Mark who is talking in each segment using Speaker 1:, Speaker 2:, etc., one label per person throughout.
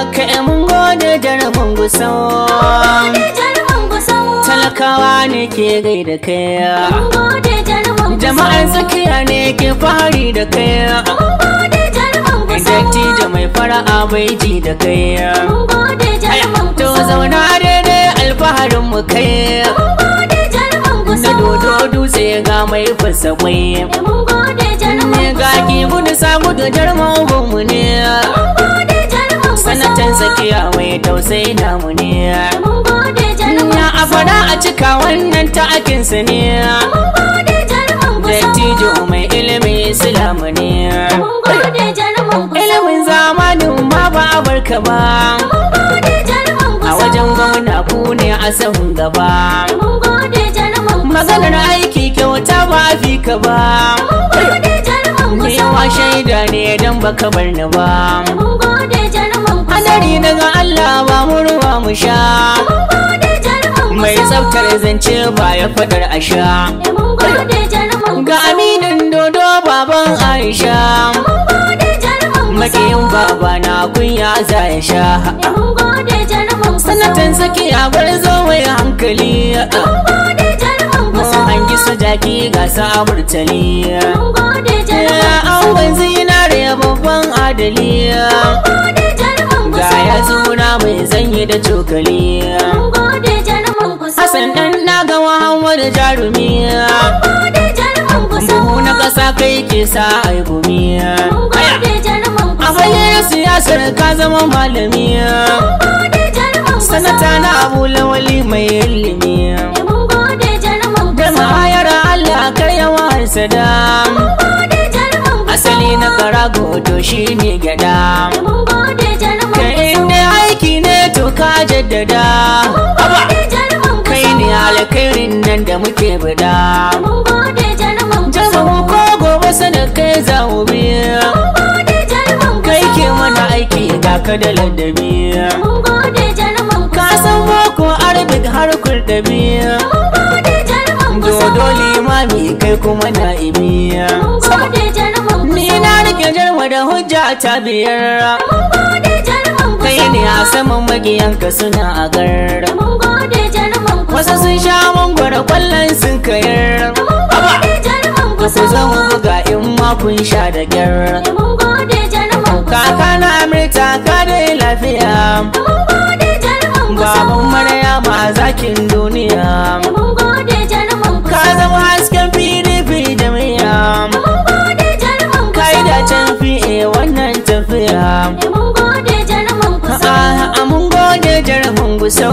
Speaker 1: kai mun gode jarumin gusau
Speaker 2: gode jaruman gusau
Speaker 1: talakawa ne ke gaida kai
Speaker 2: mun gode jaruman gusau
Speaker 1: jama'ar tsakiya ne ke fahari da kai
Speaker 2: mun gode jaruman gusau
Speaker 1: dattijo mai fara'a bai ji da kai
Speaker 2: mun gode jaruman
Speaker 1: to
Speaker 2: gusau
Speaker 1: zauna daidai alfaharin mu kai
Speaker 2: mun gode jaruman
Speaker 1: na
Speaker 2: gusau
Speaker 1: dodo dutse ga mai fasa kwai
Speaker 2: mun gode jaruman
Speaker 1: ne ga ki gudu sa gudu jarman mu ne
Speaker 2: mun gode jaruman gusau
Speaker 1: sanatan tsakiya mai tausayi namu ne
Speaker 2: mun gode jaruman
Speaker 1: ya a fara a cika wannan ta'akinsa ne
Speaker 2: mun gode jaruman gusau
Speaker 1: dattijo mai ilimi islamu ne
Speaker 2: mun gode jaruman gusau
Speaker 1: ilimin zamanin ma ba a barka ba
Speaker 2: mun gode jaruman
Speaker 1: a
Speaker 2: gusau
Speaker 1: wajen gwamna ku ne a sahun gaba
Speaker 2: mun gode jaruman gusau
Speaker 1: maganar aiki kyauta ba a fi ka ba
Speaker 2: mun gode jaruman
Speaker 1: ni
Speaker 2: gusau
Speaker 1: wa shaida ne don baka bar ni ba
Speaker 2: mun gode jaruman gusau
Speaker 1: hadari daga Allah ba mu ruwa mu sha
Speaker 2: mun gode jaruman
Speaker 1: mai
Speaker 2: gusau
Speaker 1: tsaftar zance ba ya fadar a sha
Speaker 2: mun gode jaruman
Speaker 1: ga aminin dodo baban Aisha
Speaker 2: mun gode jaruman gusau
Speaker 1: makiyin baba na kunya za ya sha
Speaker 2: mun gode jaruman gusau
Speaker 1: sanatan saki a bar zo mai hankali
Speaker 2: mun gode jaruman
Speaker 1: mun
Speaker 2: gusau
Speaker 1: hangi su jaki ga sa burtali
Speaker 2: mun gode jaruman
Speaker 1: ya
Speaker 2: gusau
Speaker 1: awon zinare babban adali
Speaker 2: mun gode jaruman
Speaker 1: ga
Speaker 2: gusau
Speaker 1: ya zuna mai zanyi da cokali
Speaker 2: mun gode jaruman gusau
Speaker 1: Hassan dan na ga Muhammadu jarumi
Speaker 2: mun gode jaruman gusau
Speaker 1: buhu na ƙasa kai ke sa ai gumi
Speaker 2: mun gode jaruman
Speaker 1: a
Speaker 2: gusau
Speaker 1: fayyar siyasar ka zama malami
Speaker 2: mun gode jaruman gusau
Speaker 1: sanata na abu lawali mai ilimi
Speaker 2: mun gode jaruman
Speaker 1: da
Speaker 2: gusau
Speaker 1: ma'ayar Allah kar yawa sada
Speaker 2: mun gode jaruman gusau
Speaker 1: asali na karago to shine gyada
Speaker 2: mun gode jaruman
Speaker 1: ka
Speaker 2: gusau
Speaker 1: inda aiki ne to ka jaddada
Speaker 2: mun gode jaruman
Speaker 1: kai
Speaker 2: gusau
Speaker 1: ne alkhairin nan da muke bada
Speaker 2: mun gode jaruman gusau
Speaker 1: jama'a ko gobe sadakai za mu biya
Speaker 2: mun gode jaruman
Speaker 1: kai
Speaker 2: gusau
Speaker 1: ke mana aiki ga ka da ladabi
Speaker 2: mun gode jaruman
Speaker 1: ka
Speaker 2: gusau
Speaker 1: san boko arabic har kurdabi
Speaker 2: mun gode jaruman gusau
Speaker 1: dodo limami kai kuma na'ibi
Speaker 2: mun gode jaruman
Speaker 1: ni
Speaker 2: gusau
Speaker 1: na rike jarma da hujja ta biyar
Speaker 2: mun gode jaruman
Speaker 1: kai
Speaker 2: gusau
Speaker 1: ne a saman magiyanka suna a gar
Speaker 2: mun gode jaruman
Speaker 1: wasu
Speaker 2: gusau
Speaker 1: sun sha mangwara kwallon sun kayar
Speaker 2: mun gode jaruman
Speaker 1: ku
Speaker 2: gusau
Speaker 1: zo mu buga in ma kun sha da gyar
Speaker 2: mun gode jaruman gusau
Speaker 1: kaka na amurta ka dai lafiya
Speaker 2: mun gode jaruman gusau
Speaker 1: baban maryama zakin duniya
Speaker 2: mun gode jaruman
Speaker 1: ka
Speaker 2: gusau
Speaker 1: zama hasken pdp jami'a
Speaker 2: mun gode jaruman
Speaker 1: ka yi
Speaker 2: gusau
Speaker 1: da can fiye wannan tafiya
Speaker 2: mun gode jaruman gusau
Speaker 1: a mun gode jarumin gusau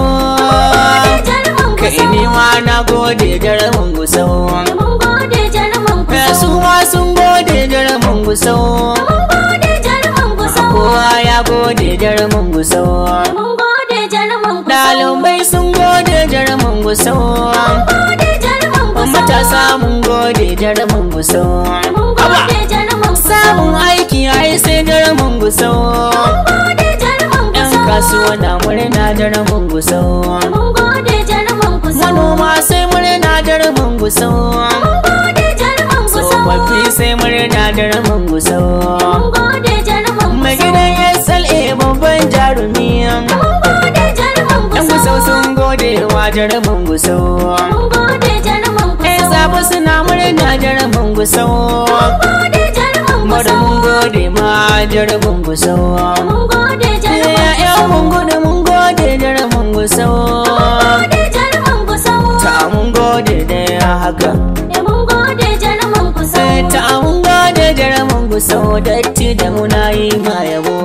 Speaker 2: gode jaruman
Speaker 1: ka
Speaker 2: gusau
Speaker 1: ini ma na gode jarumin gusau
Speaker 2: mun gode jaruman
Speaker 1: ka
Speaker 2: gusau
Speaker 1: su ma sun gode jarumin gusau
Speaker 2: mun gode jaruman gusau
Speaker 1: kowa ya gode jarumin gusau
Speaker 2: mun gode jaruman gusau
Speaker 1: ɗalibai sun gode jarumin gusau
Speaker 2: gode jaruman gusau
Speaker 1: matasa mun gode jarumin gusau
Speaker 2: mun gode jaruman gusau
Speaker 1: samun aiki ai sai jarumin gusau
Speaker 2: gode jaruman
Speaker 1: yan
Speaker 2: gusau
Speaker 1: kasuwa na murna jarumin gusau
Speaker 2: mun gode jaruman gusau
Speaker 1: manoma sai murna jarumin gusau
Speaker 2: mun gode jaruman gusau
Speaker 1: tsofaffi sai murna jarumin gusau
Speaker 2: mun gode jaruman
Speaker 1: mai
Speaker 2: gusau
Speaker 1: gidan SLA babban jarumi
Speaker 2: mun gode jaruman
Speaker 1: yan
Speaker 2: gusau
Speaker 1: gusau sun gode wa jarumin gusau
Speaker 2: mun gode jaruman
Speaker 1: yan
Speaker 2: gusau
Speaker 1: zafi suna murna jarumin gusau
Speaker 2: gode jaruman
Speaker 1: Mada
Speaker 2: gusau
Speaker 1: mun gode ma jarumin gusau
Speaker 2: mun gode jaruman
Speaker 1: Ya mun gode mun gode jarumin gusau
Speaker 2: gode jaruman gusau
Speaker 1: Ta mun gode da ya haka
Speaker 2: mun gode jaruman gusau
Speaker 1: Ta mun gode jarumin gusau Datti da muna yi ma yabo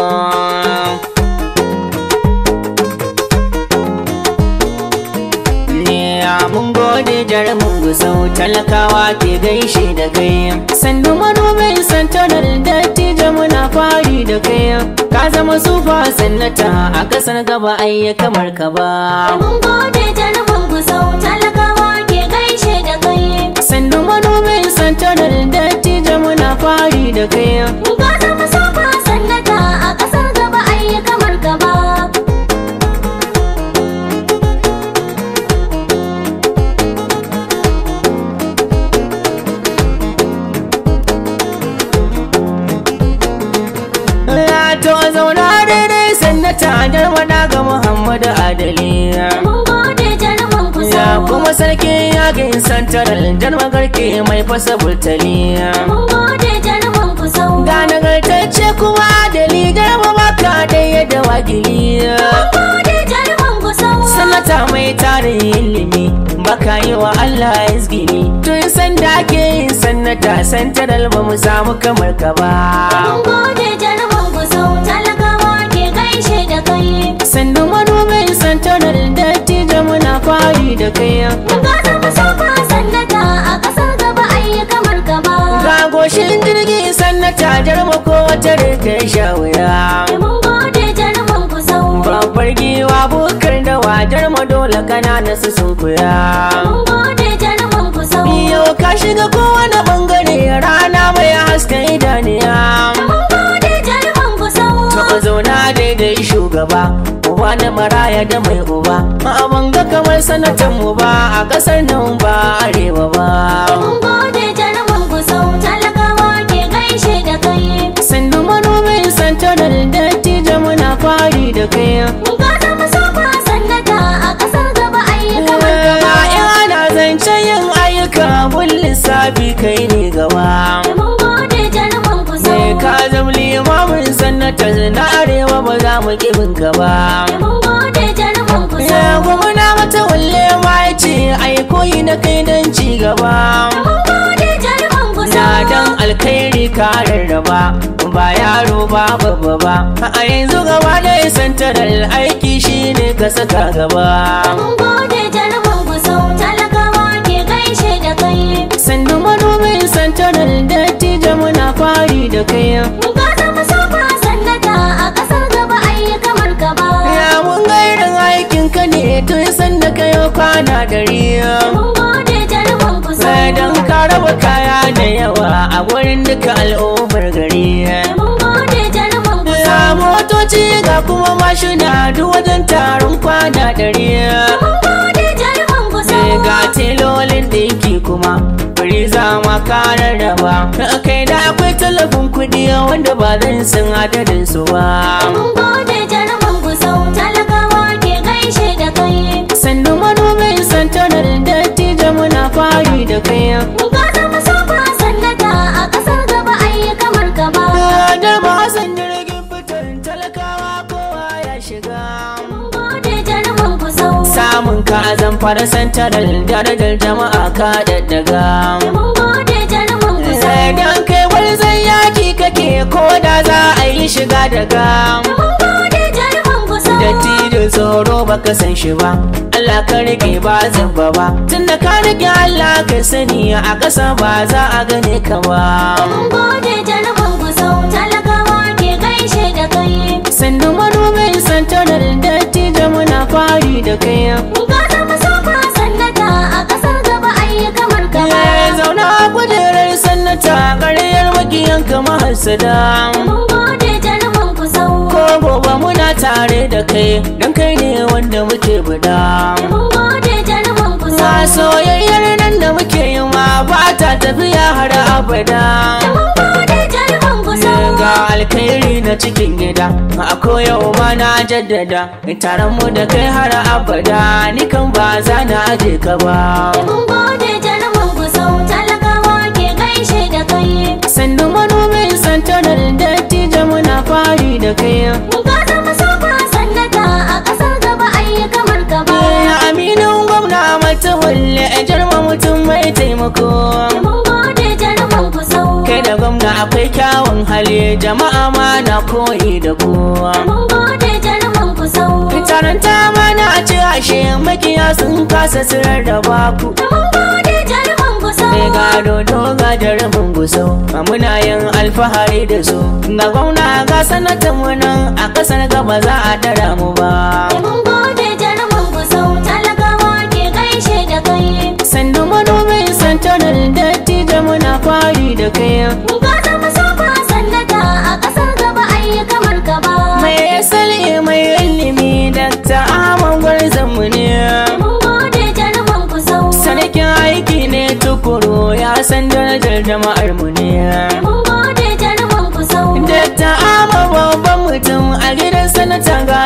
Speaker 1: Ya mun gode jarumin gusau talakawa ke gaishe da kai sannu manomin santanar datti da muna fari da kai ka zama sufa sannata a kasar gaba ayya kamar ka ba
Speaker 2: mun gode jaruman gusau talakawa ke gaishe da kai
Speaker 1: sannu manomin santanar datti da muna fari da kai
Speaker 2: ka zama sofa sannata a ƙasar gaba ayi kamar gaba
Speaker 1: Ya to zauna daidai sannu Sanata Jarmada ga Muhammadu Adali
Speaker 2: Mun gode jaruman ku
Speaker 1: Ya
Speaker 2: sau.
Speaker 1: kuma sarki yakin santaral Jarma garke mai fasa burtali
Speaker 2: Mun gode jaruman ku sau.
Speaker 1: Ga nagartacce kuma Adali Jarma baka ɗaya da wakili
Speaker 2: Mun gode jaruman ku sau.
Speaker 1: Sanata mai tarin ilimi baka yi wa Allah izgini Tun sanda ake yin sanata santaral ba mu samu kamar ka ba
Speaker 2: Mun gode jaruman ku sau. Talakawa ke gaishe da kai.
Speaker 1: Sandu manomin santaral dattijo muna fari da kai
Speaker 2: Mun gasa musafa sannata a ƙasar gaba ayi kamar gaba.
Speaker 1: Ga goshin jirgi sanata jarma ko wata rika sha wuya
Speaker 2: Mun gode jaruman ku sau.
Speaker 1: Babbar giwa bukar da wajar dole kanana su sun kuya
Speaker 2: Mun gode jaruman ku sau.
Speaker 1: Yau ka shiga kowane bangare rana mai haska idaniya
Speaker 2: Mun gode jaruman ku sau.
Speaker 1: To zauna daidai shugaba Uba na maraya da mai uba A banga kamar sanatan mu ba a kasar nan ba arewa ba
Speaker 2: Mun gode jaruman ku sau. Talakawa ke gaishe da kai.
Speaker 1: Sandu manomin santarar dattijo muna fari da kai
Speaker 2: Mun gasa musafa sannata a ƙasar gaba ayi kamar gaba.
Speaker 1: Ina zancen yin ayyuka bun lissafi kai ne gaba
Speaker 2: Mun gode jaruman ku sau.
Speaker 1: Sai ka zama limamin sanata na arewa ba za mu kibin ka ba
Speaker 2: Mun gode jaruman ku
Speaker 1: Ya
Speaker 2: sau.
Speaker 1: gwamna mata walle ma ya ce ai koyi na kai don ci gaba
Speaker 2: Mun gode jaruman ku
Speaker 1: Na
Speaker 2: sau.
Speaker 1: dan alkhairi ka rarraba ba yaro ba babba ba a yanzu gaba da santarar aiki shine ka saka gaba
Speaker 2: Mun gode jaruman ku sau. Talakawa ke gaishe da kai.
Speaker 1: sannu manomin santarar dattijo muna fari da kai
Speaker 2: Mun gasa musafa sannata a ƙasar gaba ayi kamar gaba.
Speaker 1: ya mun ga irin aikin ka ne tun sanda ka yi kwana dari
Speaker 2: Mun gode jaruman ku sau.
Speaker 1: sai don ka raba kaya da yawa a wurin duka al'ummar gari
Speaker 2: Mun gode jaruman ku
Speaker 1: ya motoci ga kuma mashina duk wajen taron kwana dari
Speaker 2: Mun gode jaruman ku
Speaker 1: sai
Speaker 2: sau.
Speaker 1: ga telolin dinki kuma Firiza ma karar da ba kai da akwai tallafin kuɗi wanda ba zan san adadin su ba
Speaker 2: Mun gode jaruman ku sau. Talakawa ke gaishe da kai.
Speaker 1: sannu manomin santarar dattijo muna fari da kai
Speaker 2: Mun gasa musafa sannata a ƙasar gaba ayi kamar gaba.
Speaker 1: da ba san jirgin fitar talakawa kowa ya shiga
Speaker 2: Mun gode jaruman ku sau.
Speaker 1: samun ka a zamfara santarar darajar jama'a ka daddaga
Speaker 2: Mun gode jaruman ku sau.
Speaker 1: sai dan kai warzan yaki kake ko da za a yi shiga daga
Speaker 2: Mun gode jaruman ku sau.
Speaker 1: Dattijo tsoro baka san shi ba Allah ka rike ba zamba ba Tunda ka rike Allah ka sani a ƙasa ba za a gane ka ba
Speaker 2: Mun gode jaruman ku sau. Talakawa ke gaishe da kai.
Speaker 1: Sandu manomin santarar dattijo muna fari da kai
Speaker 2: Mun gasa musafa sannata a ƙasar gaba ayi kamar gaba.
Speaker 1: Ya zauna a kujerar sannata ƙaryar makiyan kama hasada
Speaker 2: Mun gode jaruman ku sau.
Speaker 1: Ko gobe muna tare da kai don kai ne wanda muke buda
Speaker 2: Mun gode jaruman ku
Speaker 1: Na
Speaker 2: sau.
Speaker 1: soyayyar nan da muke yi ma ba ta tafiya har abada
Speaker 2: Mun gode jaruman ku sau.
Speaker 1: ga alkhairi na cikin gida a koyau ma na jaddada taron mu da kai har abada ni kan ba za na aje ka ba
Speaker 2: Mun gode jaruman ku sau. Talakawa ke gaishe da kai.
Speaker 1: sannu manomin santarar dattijo muna fari da kai
Speaker 2: Mun gasa musafa sannata a ƙasar gaba ayi kamar gaba.
Speaker 1: Ya aminin gwamna mata walle jarma mutum mai taimako
Speaker 2: Mun gode jaruman ku sau.
Speaker 1: kai da gwamna akwai kyawun hali jama'a ma na koyi da kowa
Speaker 2: Mun gode jaruman ku sau.
Speaker 1: taron ta mana a ci ashe makiya sun kasa sirar da baku
Speaker 2: Mun gode jaruman ku sau.
Speaker 1: Sai gado doga da rabin gusau a muna yin alfahari da su ga gwamna ga sanatan mu nan a kasar gaba za a tara mu ba
Speaker 2: Mun gode jaruman ku sau. Talakawa ke gaishe da kai.
Speaker 1: sandu manomin santarar dattijo muna fari da kai
Speaker 2: Mun gasa musafa sannata a ƙasar gaba ayi kamar gaba.
Speaker 1: mai asali mai ilimi dakta ahmad gwarzon mu ne
Speaker 2: Mun gode jaruman ku sau.
Speaker 1: sarkin aiki ne tukuru ya san darajar jama'ar mu ne
Speaker 2: Mun gode jaruman ku sau.
Speaker 1: Dakta Ama babban mutum a gidan sanata ga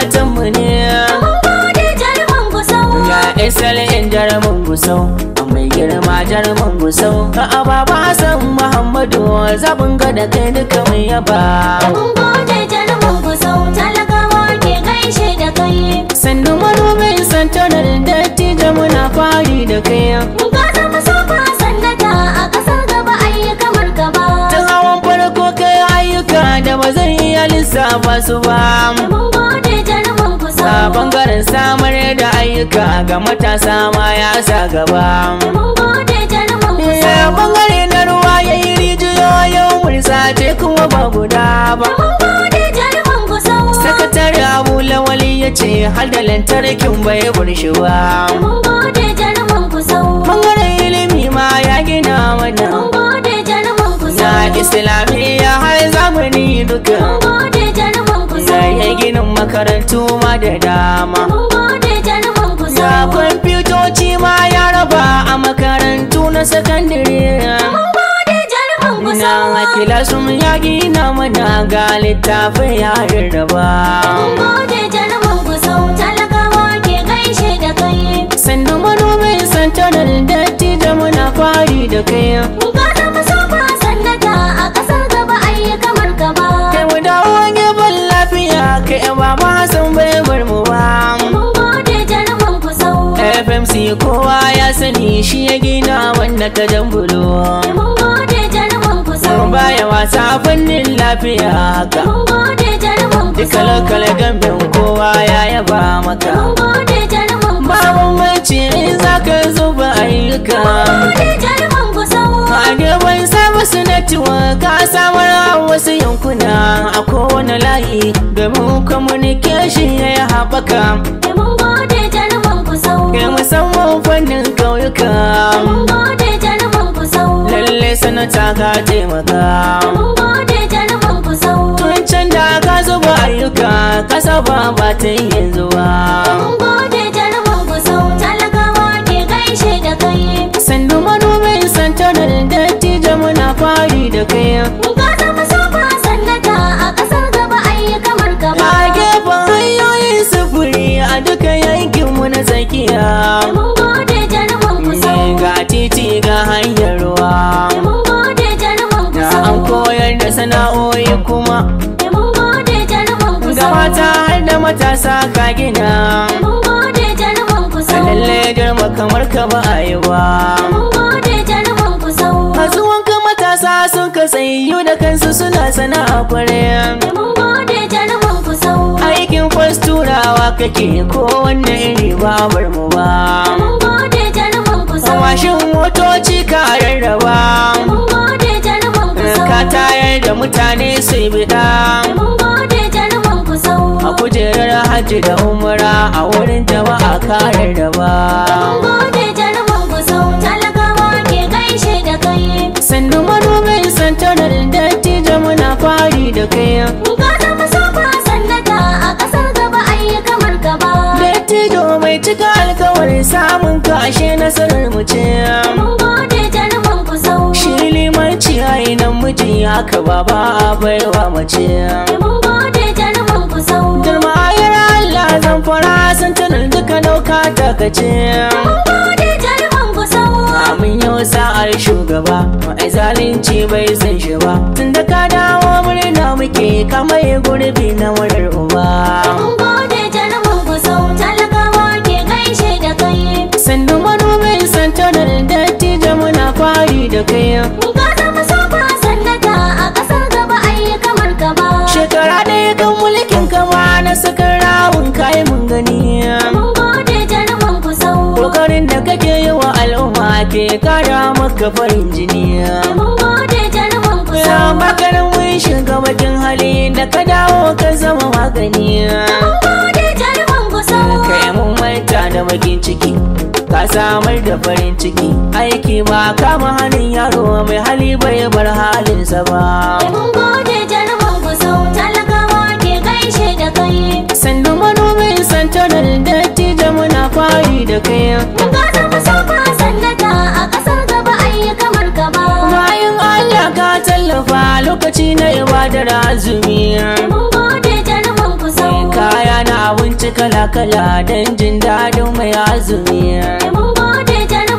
Speaker 1: gusau mai girma jarumin gusau ka ababa hassan muhammadu zaɓin ga da kai duka mai yaba
Speaker 2: Mun gode jarumin gusau talakawa ke gaishe da kai.
Speaker 1: sannu manomin santanar dattijo muna fari da kai
Speaker 2: Mun ka zama sofa sannata a ƙasar gaba ayi kamar gaba.
Speaker 1: tun hawan farko kai ayyuka da ba zan iya lissafa su ba
Speaker 2: Mun gode jarumin
Speaker 1: a
Speaker 2: gusau.
Speaker 1: bangaren samar da ayyuka ga matasa ma ya sa gaba
Speaker 2: Mun gode jarumin
Speaker 1: ya
Speaker 2: gusau.
Speaker 1: bangare na ruwa ya yi rijiyoyin mursace kuma ba guda ba
Speaker 2: Mun gode jarumin gusau.
Speaker 1: sakatare abu lawali ya ce har da lantarkin bai burshi ba
Speaker 2: Mun gode jarumin gusau.
Speaker 1: bangaren ilimi ma ya gina mana
Speaker 2: Mun gode jarumin
Speaker 1: na
Speaker 2: gusau.
Speaker 1: islamiyya har zamani duka
Speaker 2: Mun gode jarumin
Speaker 1: ya
Speaker 2: gusau.
Speaker 1: yi ginin makarantu ma da dama
Speaker 2: Mun gode jarumin
Speaker 1: ga
Speaker 2: gusau.
Speaker 1: kwamfutoci ma ya raba a makarantu na sakandare
Speaker 2: Mun gode jarumin gusau.
Speaker 1: na kilasum ya gina mana ga littafin ya rarraba
Speaker 2: Mun gode jarumin gusau. Talakawa ke gaishe da kai.
Speaker 1: sannu manomin santanar dattijo muna fari da kai
Speaker 2: Mun ka zama sofa sannata a ƙasar gaba ayi kamar gaba.
Speaker 1: kai mu dawo gefen lafiya kai ba ma san bai bar mu ba
Speaker 2: Mun gode jarumin gusau.
Speaker 1: fmc kowa ya sani shi ya gina wanda ta jambulo
Speaker 2: Mun gode jarumin gusau.
Speaker 1: baya wasa fannin lafiya haka
Speaker 2: Mun gode jarumin
Speaker 1: duka
Speaker 2: gusau.
Speaker 1: lokal gambin kowa ya yaba maka
Speaker 2: Mun gode jarumin gusau.
Speaker 1: babu mace in zaka zuba ayyuka
Speaker 2: Gode jarumin gusau.
Speaker 1: a gaban samu su network ka samar a wasu yankuna a kowane layi domin communication ya yi haɓaka
Speaker 2: Mun gode jarumin gusau.
Speaker 1: kai musamman fannin ƙauyuka
Speaker 2: Mun gode jarumin gusau.
Speaker 1: lalle sanata ka taimaka
Speaker 2: Mun gode jarumin gusau.
Speaker 1: tun can da ka zuba ayyuka kasa ba ba ta yi yanzu ba
Speaker 2: Mun gode jarumin gusau. Talakawa ke gaishe da kai.
Speaker 1: sannu manomin santanar dattijo muna fari da kai
Speaker 2: Mun ka zama sofa sannata a ƙasar gaba ayi kamar gaba.
Speaker 1: a gefen hanyoyin sufuri a duka yankinmu na tsakiya
Speaker 2: Mun gode jarumin gusau.
Speaker 1: ga titi ga hanyar ruwa
Speaker 2: Mun gode jarumin
Speaker 1: da
Speaker 2: gusau.
Speaker 1: an koyar da sana'o'i kuma
Speaker 2: Mun gode jarumin
Speaker 1: ga
Speaker 2: gusau.
Speaker 1: mata har da matasa ka gina
Speaker 2: Mun gode jarumin gusau.
Speaker 1: lalle girma kamar ka ba a yi ba
Speaker 2: Mun gode jarumin gusau.
Speaker 1: Kasuwanka matasa sun ka tsayu da kansu suna sana'a kware
Speaker 2: Mun gode jarumin gusau.
Speaker 1: aikin fasturawa kake ko wanne iri ba bar mu ba
Speaker 2: Mun gode jarumin gusau.
Speaker 1: Mashin motoci ka rarraba
Speaker 2: Mun gode jarumin gusau.
Speaker 1: ka tayar da mutane sai bida
Speaker 2: Mun gode jarumin gusau.
Speaker 1: a kujerar hajji da umra a wurin jama'a ka rarraba
Speaker 2: Mun gode jarumin gusau. Talakawa ke gaishe da kai.
Speaker 1: sannu manomin santanar dattijo muna fari da kai
Speaker 2: Mun ka zama sofa sannata a ƙasar gaba ayi kamar gaba.
Speaker 1: dattijo mai cika alkawari samun ka ashe nasarar mu ce
Speaker 2: Mun gode jarumin gusau.
Speaker 1: shi limanci a nan miji haka baba a baiwa mace
Speaker 2: Mun gode jarumin gusau.
Speaker 1: Girmayar Allah zan fara santanar duka dauka ta kace
Speaker 2: Mun gode jarumin gusau.
Speaker 1: Amin yau sa'ar shugaba mai zalunci bai san shi ba tunda ka dawo murna muke kamar gurbi na murar uba
Speaker 2: Mun gode jarumin gusau. Talakawa ke gaishe da kai.
Speaker 1: sannu manomin santanar dattijo muna fari da kai
Speaker 2: Mun ka zama sofa sannata a ƙasar gaba ayi kamar gaba.
Speaker 1: shekara ɗaya kan mulkin kama na sakar rawun kai mun gani
Speaker 2: Mun gode jarumin gusau.
Speaker 1: kokarin da kake yi wa al'umma ke kara maka farin jini
Speaker 2: Mun gode jarumin
Speaker 1: ya
Speaker 2: gusau.
Speaker 1: makarin mun shiga bakin hali da ka dawo ka zama magani
Speaker 2: Mun gode jarumin gusau.
Speaker 1: kai mun manta da bakin ciki ka samar da farin ciki aiki ba kama hannun yaro mai hali bai bar halinsa ba
Speaker 2: Mun gode jarumin gusau. Talakawa ke gaishe da kai.
Speaker 1: sannu manomin santanar dattijo muna fari da kai
Speaker 2: Mun ka zama sofa sannata a ƙasar gaba ayi kamar gaba.
Speaker 1: bayan Allah ka tallafa lokaci na ibadar azumi
Speaker 2: Mun gode jarumin gusau.
Speaker 1: kaya na abinci kala-kala don jin daɗin mai azumi
Speaker 2: Mun gode jarumin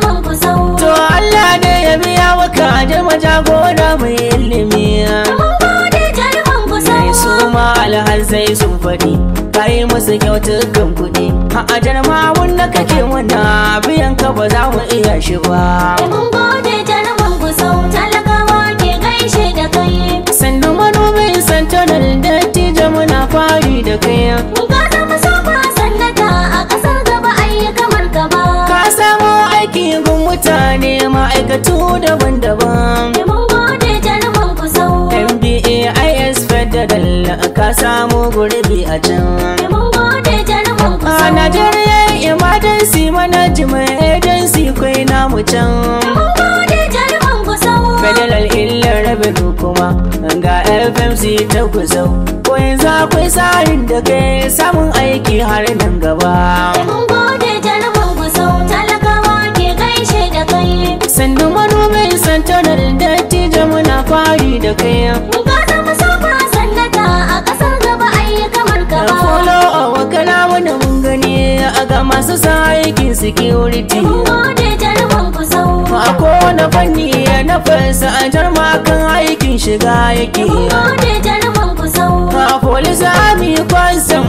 Speaker 2: kusau.
Speaker 1: To Allah ne ya biya maka jama jagora mai ilimi
Speaker 2: Mun gode jaruman kusau.
Speaker 1: Mai su ma alhazai sun faɗi Kai musu kyautukan kuɗi A ajar ma wanda kake wanda biyan ka ba za mu iya shi ba
Speaker 2: Mun gode jaruman kusau. Talakawa ke gaishe da kai.
Speaker 1: Sannan manomin santanar dattijo muna fari da kai
Speaker 2: Ka zama sofa sannata a ƙasar gaba ayi kamar ka ba.
Speaker 1: Ka samu aiki gun mutane ma'aikatu daban-daban
Speaker 2: Mun gode jaruman kusau.
Speaker 1: MBA IS Federal ka samu gurbi a can
Speaker 2: Mun gode jaruman
Speaker 1: A
Speaker 2: kusau.
Speaker 1: Najeriya Emergency Management Agency kwai namu can
Speaker 2: Mun gode jaruman kusau.
Speaker 1: Federal illar rabin kuma ga FMC ta kusau ko yanzu akwai tsarin da kai samun aiki har nan gaba
Speaker 2: Mun gode jaruman kusau. Talakawa ke gaishe da kai.
Speaker 1: sannu manomin santanar dattijo muna fari da kai
Speaker 2: Ka zama sofa sannata a ƙasar gaba ayi kamar ka ba.
Speaker 1: Folo a wakala wani mun gani a ga masu sa aikin security
Speaker 2: Mun gode jaruman kusau.
Speaker 1: a kowane fanni na fasa a jarmakan aikin shiga yake
Speaker 2: Mun gode jaruman kusau.
Speaker 1: a police army kwasam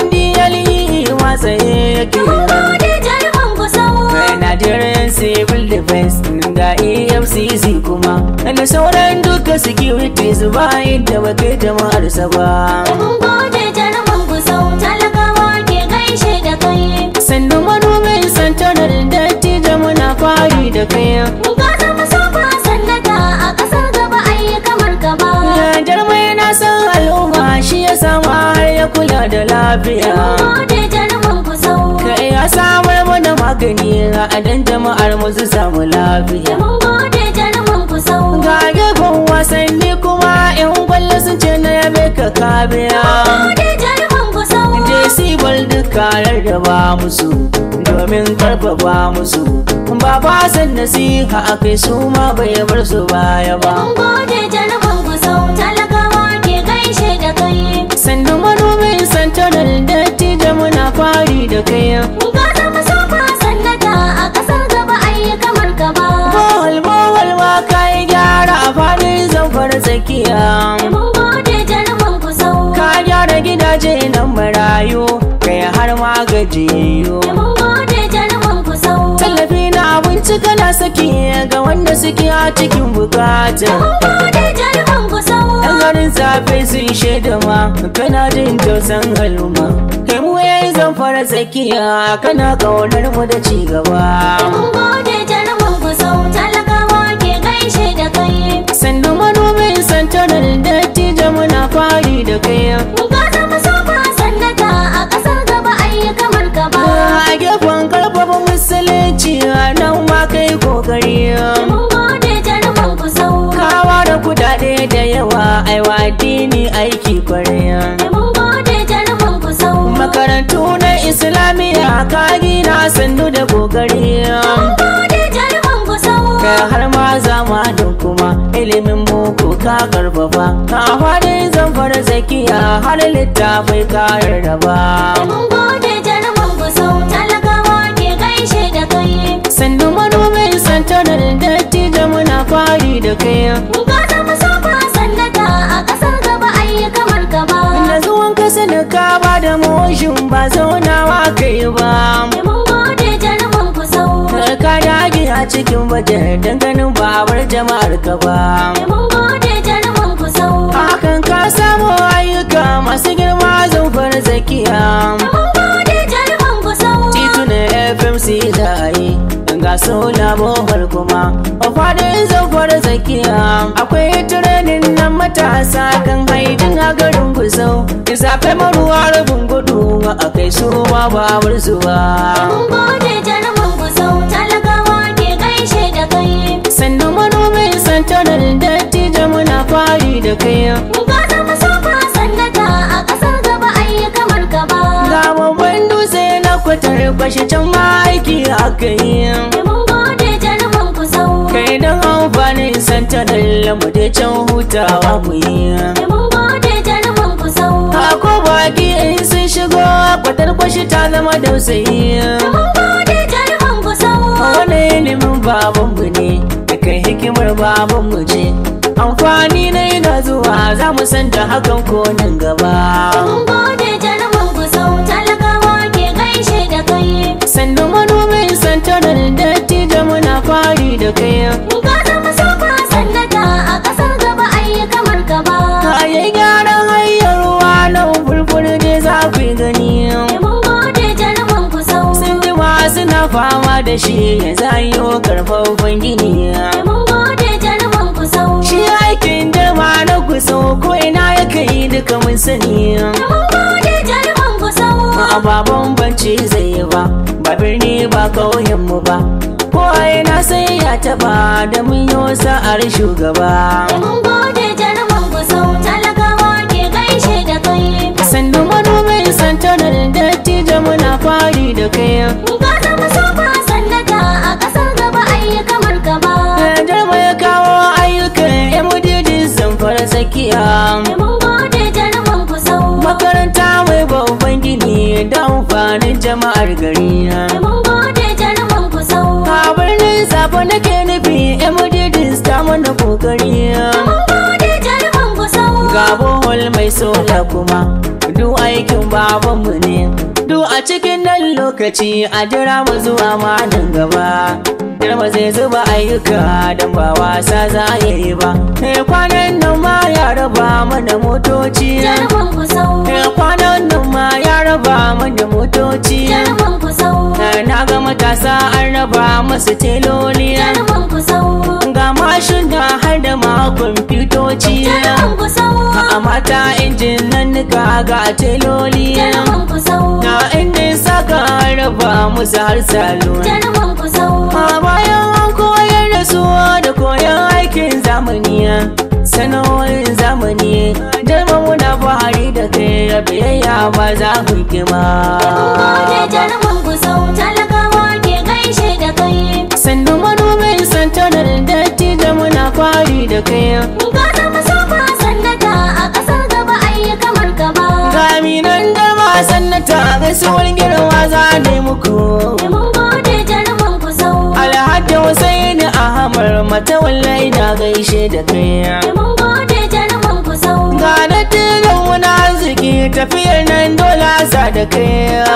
Speaker 1: mdle matsaye yake
Speaker 2: Mun gode jaruman kusau.
Speaker 1: Kai Nigerian Civil Defense ga EFCC kuma da sauran duka securities ba inda ba kai jama'ar sa ba
Speaker 2: Mun gode jaruman kusau. Talakawa ke gaishe da kai.
Speaker 1: sannan manomin santanar dattijo muna fari da kai
Speaker 2: Ka zama sofa sannata a ƙasar gaba ayi kamar ka ba.
Speaker 1: Yajar mai na san al'umma shi ya sama har ya kula da lafiya
Speaker 2: Mun gode jaruman kusau.
Speaker 1: Kai ya samar mana magani a dan jama'ar mu su samu lafiya
Speaker 2: Mun gode jaruman kusau.
Speaker 1: Ga gefen wasanni kuma yan kwallo sun ce na yabe ka kabiya
Speaker 2: Gode jaruman kusau.
Speaker 1: JC bal duka rarraba musu domin karfafa musu Baba san nasiha a kai su ma bai bar su baya ba
Speaker 2: Mun gode jaruman kusau. Talakawa ke gaishe da kai.
Speaker 1: Sannan manomin santanar dattijo muna fari da kai
Speaker 2: Ka zama sofa sannata a ƙasar gaba ayi kamar ka ba.
Speaker 1: Bohol bohol ma kai gyara a fadin zamfara tsakiya
Speaker 2: Mun gode jaruman kusau.
Speaker 1: Ka gyara gidaje nan marayu kai har ma gajiyayyo
Speaker 2: Mun gode jaruman kusau.
Speaker 1: Tallafi na abinci kana saki ga wanda suke a cikin bukata
Speaker 2: Mun gode jaruman kusau.
Speaker 1: Yan garin safe sun shaida ma kana jin tausan al'umma Kai mu yayi zamfara tsakiya kana kaunar mu da ci gaba
Speaker 2: Mun gode jaruman kusau. Talakawa ke gaishe da kai.
Speaker 1: Sannan manomin santanar dattijo muna fari da kai
Speaker 2: Ka zama sofa sannata a ƙasar gaba ayi kamar ka ba.
Speaker 1: A gefen karfafa musulunci nan ma kai kokari
Speaker 2: Mun gode jaruman kusau.
Speaker 1: Kawa da kudade da yawa aiwa addini aiki kwarai
Speaker 2: Mun gode jaruman kusau.
Speaker 1: Makarantu na Islamiyya ka gina sandu da kokari
Speaker 2: Mun gode jaruman kusau.
Speaker 1: Kai har ma zamanin kuma ilimin boko ka karfafa A fadin zamfara zakiya har littafai ka rarraba
Speaker 2: Mun gode jaruman kusau. Talakawa ke gaishe da kai.
Speaker 1: Sandu manomin santanar dattijo muna fari da kai
Speaker 2: Ka zama sofa sannata a ƙasar gaba ayi kamar ka ba.
Speaker 1: Da zuwan kasa da ka ba da moshin ba zaunawa kai ba
Speaker 2: Mun gode jaruman kusau.
Speaker 1: Ka dage a cikin bajar ganin babar jama'ar ka ba
Speaker 2: Mun gode jaruman kusau.
Speaker 1: Hakan ka samu ayyuka masu girma zamfar zakiya
Speaker 2: Mun gode jaruman kusau.
Speaker 1: Titunan FMC da yi ga sola bohol kuma a fadin zamfar zakiya akwai turenin nan matasa kan haidin a garin gusau zafe maruwa rabin gudu a kai su ma babar zuwa
Speaker 2: Mun gode jaruman kusau. Talakawa ke gaishe da kai.
Speaker 1: sannan manomin santanar dattijo muna fari da kai
Speaker 2: Ka zama sofa sannata a ƙasar gaba ayi kamar ka ba.
Speaker 1: ga babban dutse na kwatar bashi can ma aiki aka yi
Speaker 2: Mun gode jaruman kusau.
Speaker 1: kai don amfanin santanar lamu da can hutawa mu yi
Speaker 2: Mun gode jaruman kusau.
Speaker 1: Ako baki in sun shigo kwatar kwashi ta zama dausayi
Speaker 2: Mun gode jaruman kusau.
Speaker 1: Wani ilimin babanmu ne da kai hikimar babanmu ce amfani na yana zuwa za mu san da hakan ko nan gaba
Speaker 2: Mun gode jarumin gusau talakawa ke gaishe da kai.
Speaker 1: sannan manomin santarar dattijo muna fari da kai
Speaker 2: Ka zama sofa sannata a ƙasar gaba ayi kamar gaba.
Speaker 1: kayi gyaran hanyar ruwa nan furfur ne za ku yi gani
Speaker 2: Mun gode jarumin gusau.
Speaker 1: sun jima suna fama da shi ya zayo karfafan gini
Speaker 2: Mun gode jarumin gusau.
Speaker 1: shi aikin dama na kusa ko ina ya kai duka mun sani
Speaker 2: Mun gode jarumin gusau.
Speaker 1: a baban banci zai yi ba ba birni ba ƙauyenmu ba ko a ina sai ya taba da mun yi sa'ar shugaba
Speaker 2: Mun gode jarumin gusau talakawa ke gaishe da kai.
Speaker 1: sannu manomin santarar dattijo muna fari da kai
Speaker 2: Ka zama sofa sannata a ƙasar gaba ayi kamar gaba.
Speaker 1: Jarma ya kawo ayyukan yan mudidin zamfara tsakiya
Speaker 2: Mun gode jarumin gusau.
Speaker 1: makaranta mai babban gini da amfanin jama'ar gari
Speaker 2: Mun gode jarumin gusau.
Speaker 1: a birnin sabo nake nufi yan mudidin ta mana kokari
Speaker 2: Mun gode jarumin gusau.
Speaker 1: ga bohol mai sola kuma duk aikin babanmu ne duk a cikin nan lokaci a jira mu zuwa ma nan gaba Girma zai zuba ayyuka don ba wasa za a yi ba Eh, kwanan nan ma ya raba mana motoci
Speaker 2: Jarumin gusau.
Speaker 1: Eh, kwanan nan ma ya raba mana motoci
Speaker 2: Jarumin gusau.
Speaker 1: Eh, na ga matasa an raba masu teloli
Speaker 2: Jarumin gusau.
Speaker 1: ga mashin da har da ma kwamfutoci
Speaker 2: Jarumin gusau.
Speaker 1: a mata injin nan nika ga teloli
Speaker 2: Jarumin gusau.
Speaker 1: na injin saka raba musu har salon
Speaker 2: Jarumin gusau.
Speaker 1: a bayan an koyar da su da koyon aikin zamani sana'o'in zamani dalma muna fahari da kai biyayya ba za ku kima
Speaker 2: Mun gode jarumin gusau talakawa ke gaishe da kai.
Speaker 1: sannan manomin santanar dattijo muna fari da kai
Speaker 2: Ka zama sofa sannata a ƙasar gaba ayi kamar gaba.
Speaker 1: Gaminan dama sannata gaisuwar girma za ne muku
Speaker 2: Mun gode jarumin gusau.
Speaker 1: Alhaji Hussein Ahmad mata wallahi na gaishe da kai
Speaker 2: Mun gode jarumin gusau.
Speaker 1: Ga dattijan wani arziki tafiyar nan dole sa da kai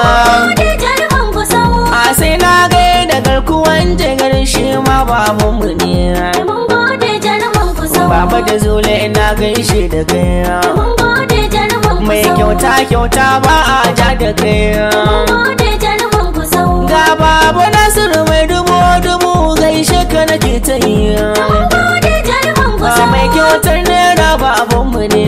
Speaker 2: Gode jarumin gusau.
Speaker 1: A sai na gai da garkuwan jigar shi ma babanmu ne
Speaker 2: Mun gode jarumin gusau.
Speaker 1: Baba da zule ina gaishe da kai
Speaker 2: Mun gode jarumin gusau.
Speaker 1: Mai kyauta kyauta ba a ja da kai
Speaker 2: Mun gode jarumin gusau.
Speaker 1: Ga babu Nasiru mai dubu dubu gaishe ka nake ta yi
Speaker 2: Mun gode jarumin
Speaker 1: Ba
Speaker 2: gusau.
Speaker 1: mai kyautar naira ba abinmu ne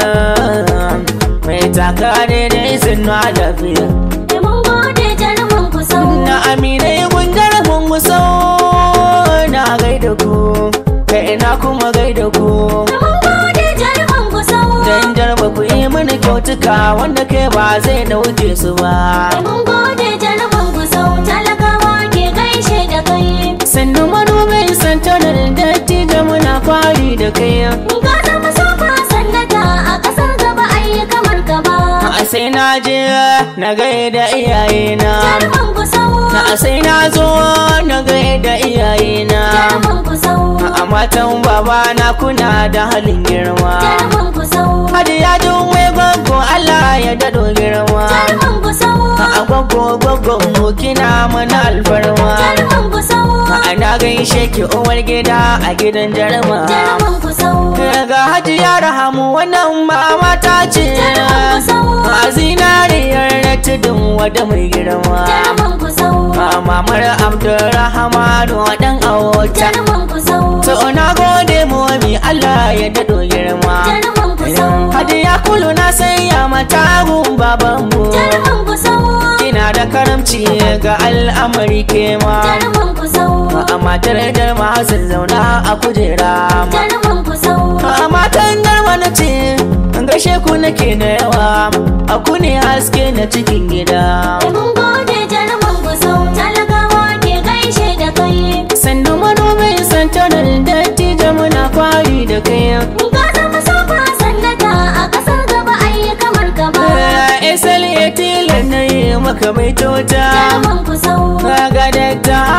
Speaker 1: Mai taka daidai sun na lafiya
Speaker 2: Mun gode jarumin gusau.
Speaker 1: Na aminai gundar mun muso Na gaida ku Ka ina kuma gaida ku
Speaker 2: Mun gode jarumin gusau.
Speaker 1: Dan jarba ku yi mini kyautuka Wanda kai ba zai dauke su ba
Speaker 2: Mun gode jarumin gusau talakawa ke gaishe da kai.
Speaker 1: Sannu manomin santanar dattijo muna fari da kai
Speaker 2: Ka zama sofa sannata a ƙasar gaba ayi kamar gaba.
Speaker 1: A sai na je na gaida iyayena
Speaker 2: Jarumin gusau.
Speaker 1: Na sai na zo na gaida iyayena
Speaker 2: Jarumin gusau.
Speaker 1: A matan baba na kuna da halin girma
Speaker 2: Jarumin gusau.
Speaker 1: Hadi ya mai gwaggo Allah ya dado girma
Speaker 2: Jarumin gusau.
Speaker 1: A gwaggo gwaggo mu kina mana alfarma
Speaker 2: Jarumin gusau.
Speaker 1: A na gaishe ki uwar gida a gidan jarma
Speaker 2: Jarumin gusau.
Speaker 1: Ga hajiya rahamu wannan mama ta ce
Speaker 2: Jarumin gusau.
Speaker 1: A zinariyar na tudun wada mai girma
Speaker 2: Jarumin gusau.
Speaker 1: A mamar Abdurrahmanu dan awota
Speaker 2: Jarumin gusau.
Speaker 1: To na gode momi Allah ya daɗo girma
Speaker 2: Jarumin gusau.
Speaker 1: Hadiya kulu na sanya mata gun babanmu
Speaker 2: Jarumin gusau.
Speaker 1: Kina da karamci ga al'amari kema
Speaker 2: Jarumin gusau.
Speaker 1: A matar darma sun zauna a kujera ma
Speaker 2: Jarumin gusau.
Speaker 1: A matan darma na ce gashe ku nake da yawa A ku ne haske na cikin gida
Speaker 2: Mun gode jarumin gusau talakawa ke gaishe da kai.
Speaker 1: Sannu manomin santanar dattijo muna fari da kai
Speaker 2: Ka zama sofa sannata a ƙasar gaba ayi kamar gaba.
Speaker 1: Isal ya tilar na yi maka mai tota
Speaker 2: Jarumin gusau.
Speaker 1: Kaga dakta Ahmad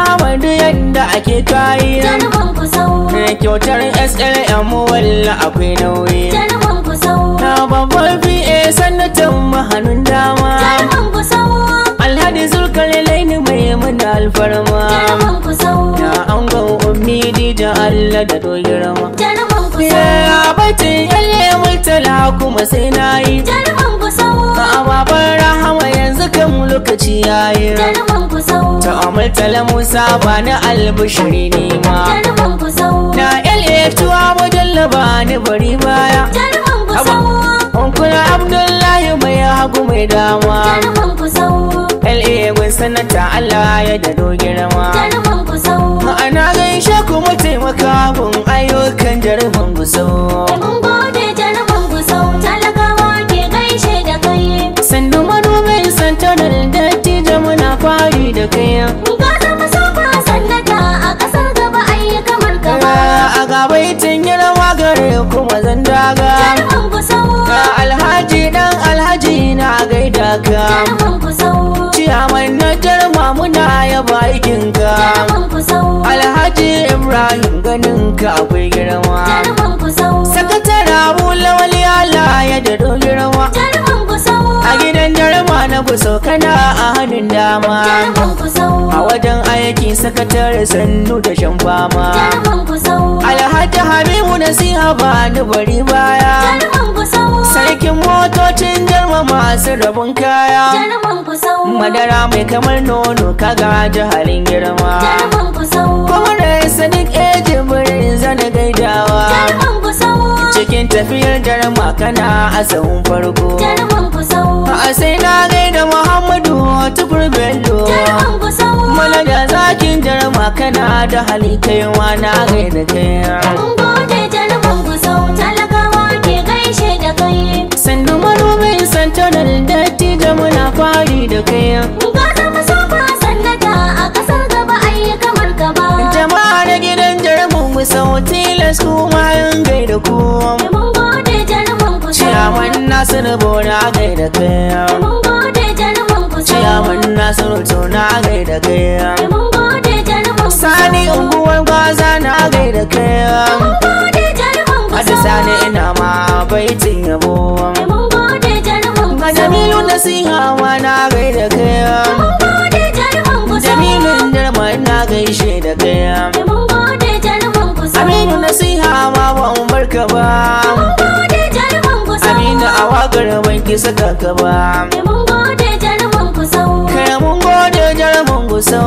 Speaker 1: duk yadda ake kayi
Speaker 2: jaruman ku sau
Speaker 1: kyautar slm walla akwai nauyi
Speaker 2: jaruman ku sau
Speaker 1: na babban pa sanatan hannun dama
Speaker 2: jaruman ku sau
Speaker 1: alhadi zulkar laini mai mana alfarma
Speaker 2: jaruman ku sau
Speaker 1: na angon ummi dija allah da dogirma
Speaker 2: jaruman ku sau
Speaker 1: ya baitin yalle murtala kuma sai na yi
Speaker 2: jaruman ku sau
Speaker 1: a baban rahama yanzu kan lokaci yayi
Speaker 2: jaruman ku sau
Speaker 1: ta murtala musa ba na albishiri ne ma
Speaker 2: jaruman ku sau
Speaker 1: na la tuwa mujalla ba ni bari baya
Speaker 2: jaruman ku sau
Speaker 1: Onkuna Abdullahi mai hagu mai dama
Speaker 2: jaruman ku sau
Speaker 1: LA gun sanata Allah ya dado girma
Speaker 2: jaruman ku sau
Speaker 1: Ma'ana gaishe kuma taimaka gun ayyukan jaruman gusau
Speaker 2: mun gode jaruman ku sau talakawa ke gaishe da kai
Speaker 1: Sandu manomin santanar dattijo muna fari da kai
Speaker 2: ka zama sofa sannata a ƙasar gaba ayi kamar ka ba
Speaker 1: A gabaitin girma gare kuma zan daga
Speaker 2: jaruman ku sau
Speaker 1: Ga Alhaji dan Alhaji na gaida ka
Speaker 2: jaruman ku sau
Speaker 1: Ciyaman na jarma muna yaba aikinka
Speaker 2: jaruman ku sau
Speaker 1: Alhaji Ibrahim ganin ka akwai girma
Speaker 2: jaruman ku sau
Speaker 1: Sakatare Abu Lawali Allah ya dado girma
Speaker 2: jaruman ku sau
Speaker 1: A gidan jarma na guso kana a hannun dama
Speaker 2: jaruman ku sau
Speaker 1: A wajen aiki sakatare sannu da shan fama
Speaker 2: jaruman ku sau
Speaker 1: Alhaji Habibu nasiha ba ni bari baya
Speaker 2: jaruman ku sau
Speaker 1: Sarkin motocin jarma masu rabon kaya
Speaker 2: jaruman ku sau
Speaker 1: Madara mai kamar nono kaga halin girma
Speaker 2: jaruman ku sau
Speaker 1: Kuma da Sadiq Ejin birin zana gaidawa
Speaker 2: jaruman ku sau
Speaker 1: cikin tafiyar jarma kana a sahun farko
Speaker 2: jaruman ku sau
Speaker 1: a sai na gaida muhammadu tukur bello
Speaker 2: jaruman ku sau
Speaker 1: mana da zakin jarma kana da hali kaiwa na gaida kai
Speaker 2: mun gode jaruman ku sau talakawa ke gaishe da kai
Speaker 1: sannu manomin santanar dattijo muna fari da kai
Speaker 2: ka zama sofa sannata a ƙasar gaba ayi kamar ka ba
Speaker 1: jama'a na gidan jarmun mu sau tilas kuma yin gaida ku
Speaker 2: mun gode jaruman ku sau
Speaker 1: ciyaman nasiru bona gaida kai
Speaker 2: mun gode jaruman ku sau
Speaker 1: ciyaman nasiru tona gaida kai
Speaker 2: mun gode jaruman ku sau
Speaker 1: sani unguwar gwaza na gaida kai
Speaker 2: mun gode jaruman ku
Speaker 1: Hada
Speaker 2: sau
Speaker 1: sani ina ma baitin yabo
Speaker 2: mun gode jaruman ku
Speaker 1: Ga
Speaker 2: sau
Speaker 1: Jamilu nasiha ma na gaida kai
Speaker 2: mun gode jaruman ku sau
Speaker 1: Jamilun darma na gaishe da kai
Speaker 2: mun gode jaruman ku sau
Speaker 1: Aminu nasiha ma ban barka ba
Speaker 2: mun gode jaruman ku sau
Speaker 1: Aminu a wakar ban ki saka ka ba
Speaker 2: mun gode jaruman ku sau
Speaker 1: Kai mun gode jarumin guso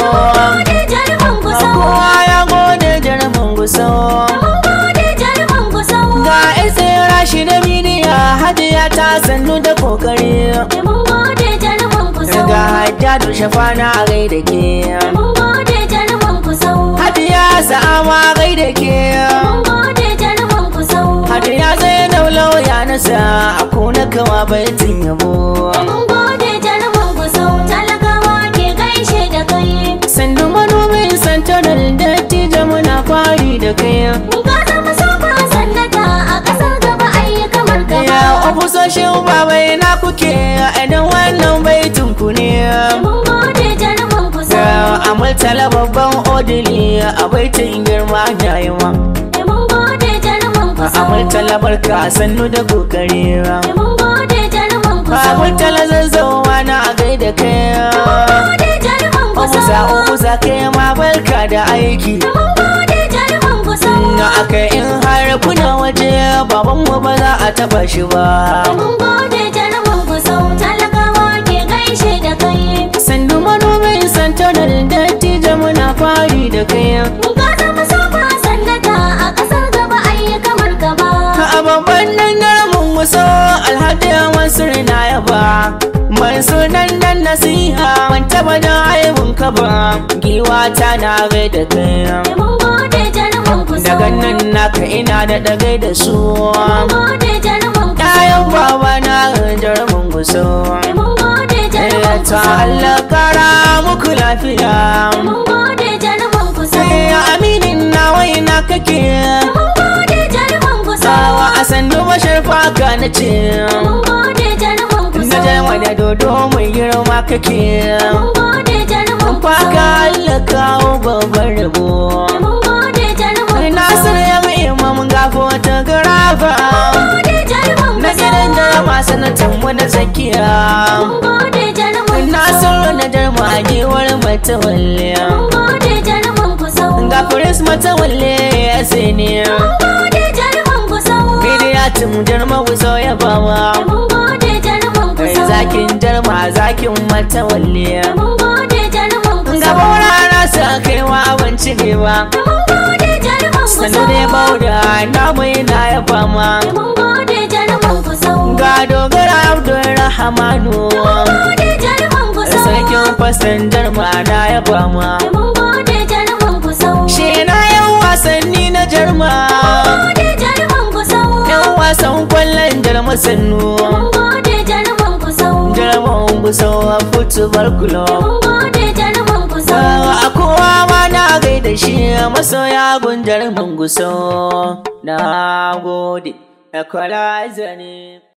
Speaker 2: gode jaruman ku sau
Speaker 1: Kowa ya gode jarumin guso
Speaker 2: mun gode jaruman ku sau
Speaker 1: Ga isa rashi da bidiya hadiya ta sannu da kokari
Speaker 2: mun gode jaruman ku sau
Speaker 1: Ga hajjadu shafana a gaida ke
Speaker 2: mun gode jaruman ku sau
Speaker 1: Hadiya sa'ama gaida ke
Speaker 2: mun gode jaruman ku sau
Speaker 1: Hadiya zai daulau ya nasa a kuna kama baitin yabo
Speaker 2: mun gode jaruman ku sau talakawa ke gaishe da kai
Speaker 1: Sandu manomin santanar dattijo muna fari da kai
Speaker 2: ka zama sofa sannata a ƙasar gaba ayi kamar ka
Speaker 1: Ya
Speaker 2: ba
Speaker 1: ofisoshin babai na kuke idan wannan baitin ku ne
Speaker 2: mun gode jaruman ku sau
Speaker 1: Ga amurtala babban odili a baitin girma na yi ma
Speaker 2: mun gode jaruman ku sau
Speaker 1: Amurtala barka sannu da kokari
Speaker 2: mun gode jaruman ku sau
Speaker 1: Amurtala zazzawa na a gaida kai
Speaker 2: gode jaruman ku
Speaker 1: Omusa
Speaker 2: sau
Speaker 1: omusa kai ma barka da aiki
Speaker 2: mun gode jaruman ku sau
Speaker 1: Na aka in har kuna waje baban mu ba za a taba shi ba
Speaker 2: mun gode jaruman ku sau talakawa ke gaishe da kai
Speaker 1: Sandu manomin santanar dattijo muna fari da kai
Speaker 2: ka zama sofa sannata a ƙasar gaba ayi kamar ka ba
Speaker 1: A babban nan mun muso alhaji wasu na yaba Mai sunan nan nasiha ban taba da aibun ka ba Giwa ta na gaida kai
Speaker 2: mun gode jaruman ku sau
Speaker 1: Daga nan naka ina da dagai da su
Speaker 2: mun gode jaruman ku
Speaker 1: Ɗayan baba na jarumin guso
Speaker 2: mun gode jaruman ku
Speaker 1: Ta
Speaker 2: sau
Speaker 1: Allah kara muku lafiya
Speaker 2: mun gode jaruman ku sau
Speaker 1: Sai aminin na waina kake
Speaker 2: mun gode jaruman ku sau
Speaker 1: Sawa a sandu bashar faka na ce
Speaker 2: mun gode jaruman ku
Speaker 1: Na
Speaker 2: sau
Speaker 1: je wani dodo mai girma kake
Speaker 2: mun gode jaruman jaruman
Speaker 1: Faka
Speaker 2: gusau.
Speaker 1: Allah kawo babban rabo
Speaker 2: Mun gode jaruman
Speaker 1: Nasir
Speaker 2: gusau.
Speaker 1: ya mai imam gafo ta garafa
Speaker 2: Gode jaruman
Speaker 1: Na gidan
Speaker 2: gusau.
Speaker 1: jarama sanatan mu da tsakiya
Speaker 2: Mun gode jaruman gusau.
Speaker 1: Nasiru na jarma a giwar matawalle
Speaker 2: Mun gode jaruman gusau.
Speaker 1: Ga firis matawalle ya siniya
Speaker 2: Mun gode jaruman gusau.
Speaker 1: Bidiyatin jarma guso ya bawa
Speaker 2: Mun gode jaruman
Speaker 1: Kai
Speaker 2: gusau.
Speaker 1: zakin jarma zakin matawalle
Speaker 2: Mun gode jaruman
Speaker 1: Ga
Speaker 2: gusau.
Speaker 1: baurara sa kaiwa abinci ne ba
Speaker 2: Mun gode jaruman
Speaker 1: Sanu
Speaker 2: gusau.
Speaker 1: ne bauda na mai na ya fama
Speaker 2: Mun gode jaruman gusau.
Speaker 1: Ga dogara Abdulrahmanu
Speaker 2: Mun gode jaruman gusau.
Speaker 1: Sarkin fasan jarma na ya fama
Speaker 2: Mun gode jaruman gusau.
Speaker 1: Shi na yan wasanni na jarma
Speaker 2: gode jaruman gusau.
Speaker 1: Yan wasan kwallon jarma sannu
Speaker 2: Mun gode jaruman gusau.
Speaker 1: Jarman gusau a football club
Speaker 2: Mun gode jaruman gusau.
Speaker 1: A kowa ma na gaida shi masoya gun jarman gusau Na gode, equalizer ne